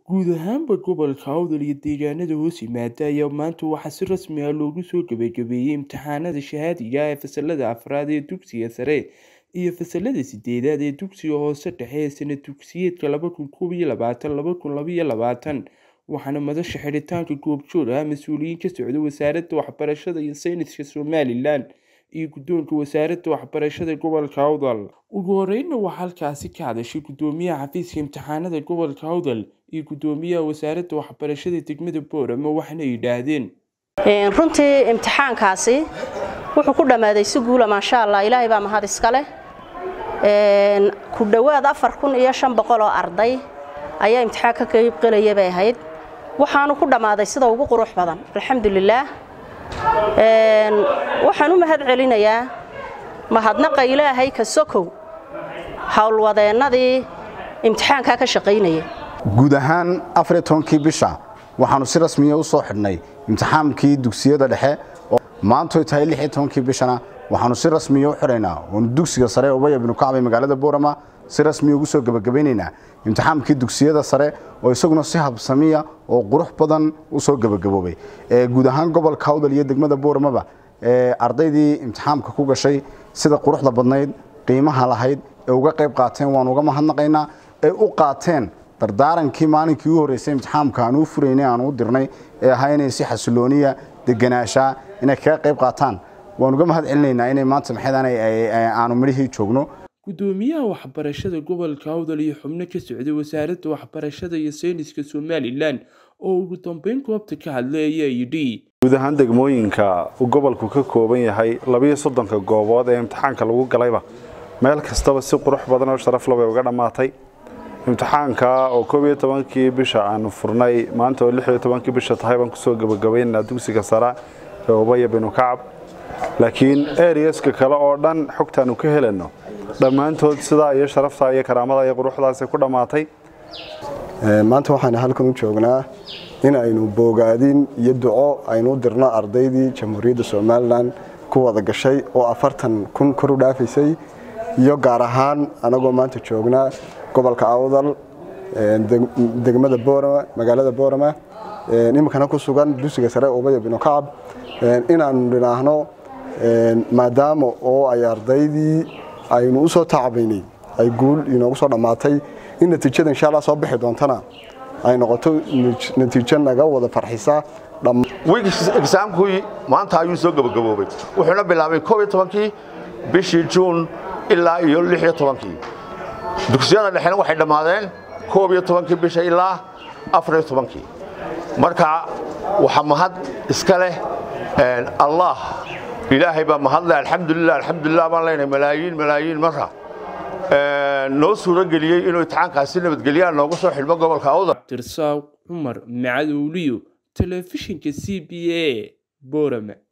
guud ahaanba gobolka awdal iyo deegaanada hoos yimaada ayaa maanta waxaa si rasmi ah loogu soo gabagabeeyey imtixaanada shahaadiga ah ee fasalada afraad ee dugsiga sare iyo fasalada sideedaad ee dugsiga hoose dhexe ee sana dugsiyeedka laba kun koob iyo labaatan laba kun laba iyo labaatan waxaana madasha xidhitaanka goobjoog ah mas-uuliyiin ka socda wasaaradda waxbarashada iyo sayniska somalilan iyo guddoonka wasaaradda waxbarashada gobolka awdal ugu horeynna waxaa halkaasi ka hadashay guddoomiyaha xafiiska imtixaanada gobolka awdal iyo guddoomiyaha wasaaradda waxbarashada degmada boorama waxaana yidhaahdeen runtii imtixaankaasi wuxuu ku dhammaaday si guula maasha allah ilaahay baa mahad iska leh ku dhowaad afar kun iyo shan boqol oo arday ayaa imtixaan ka qaybqelaya bay ahayd waxaanu ku dhammaaday sida ugu qurux badan alxamdulilaah waxaan u mahad celinayaa mahadnaqa ilaahay ka sokow howlwadeennadii imtixaankaa ka shaqaynaya guud ahaan afariyo tobankii bisha waxaannu si rasmiya u soo xidhnay imtixaankii dugsiyada dhexe maantoy tahay lixiyo tobankii bishana waxaannu si rasmiya u xidhaynaa oonu dugsiga sare ubaya binu kacbay magaalada boorama si rasmiya ugu soo gebagabaynaynaa imtixaankii dugsiyada sare oo isaguna si habsamiya oo qurux badan u soo gebagaboobay guud ahaan gobolka awdal iyo degmada booramaba ardaydii imtixaamka ku gashay sida quruxda badnayd qiimaha lahayd ee uga qayb qaateen waanu uga mahadnaqaynaa ee u qaateen dardaarankii maalinkii u horreysay imtixaamka aan u furaynay aan u dirnay ee ahaa inay si xasilooniya deganaashaa inay kaga qayb qaataan waan uga mahad celinaynaa inay maanta maxaydaan aanu midhihii joogno guddoomiyaha waxbarashada gobolka awdal iyo xubno ka socday wasaaradda waxbarashada iyo sayniska somalilan oo ugu dambeyn goobta ka hadlay ayaa yidhi guud ahaan degmooyinka uu gobolku ka kooban yahay labiyo soddonka goobood ee imtixaanka lagu galayba meel kastaba si qurux badan oo sharaf labay uga dhammaatay imtixaanka oo koob iyo tobankii bisha aanu furnay maanta oo lix iyo tobankii bisha tahay baan kusoo gebagabaynaynaa dugsiga sare ee ubaya binu kacab laakiin eriyaska kale oo dhan xogtaanu ka helayno dhammaantood sidaa iyo sharaftaa iyo karaamada iyo quruxdaasi ku dhammaatay maanta waxaan halkan u joognaa in aynu boogaadin iyo duco aynu u dirno ardaydii jamhuuriyadda somalilan ku wada gashay oo afartan kun kor u dhaafaysay iyo gaar ahaan anagoo maanta joognaa gobolka awdal degmada boorama magaalada boorama iminkana ku sugan dugsiga sare ubaya binu kacab inaanu dhinaahno maadaama oo ay ardaydii aynu u soo tacabaynay ay guul inoogu soo dhammaatay in natiijada insha allah soo bixi doontana ay noqoto natiijo naga wada farxisa exaamkii maanta ayuu soo gabagaboobay wuxuuna bilaabay koob iyo tobankii bishii juun ilaa iyo lix iyo tobankii dugsiyada dhexena waxay dhammaadeen koob iyo tobankii bisha ilaa afar iyo tobankii marka waxaa mahad iska leh allah ilaahay baa mahadle alxamdulilah alxamdulilah baan leenahay malaayiin malaayiin mara noo suuro geliyey inuu imtixaankaasi nabadgelyaha noogu soo xidhmo gobolka awdal tirsaaq cumar macadowliyo telefishinka c b a boorama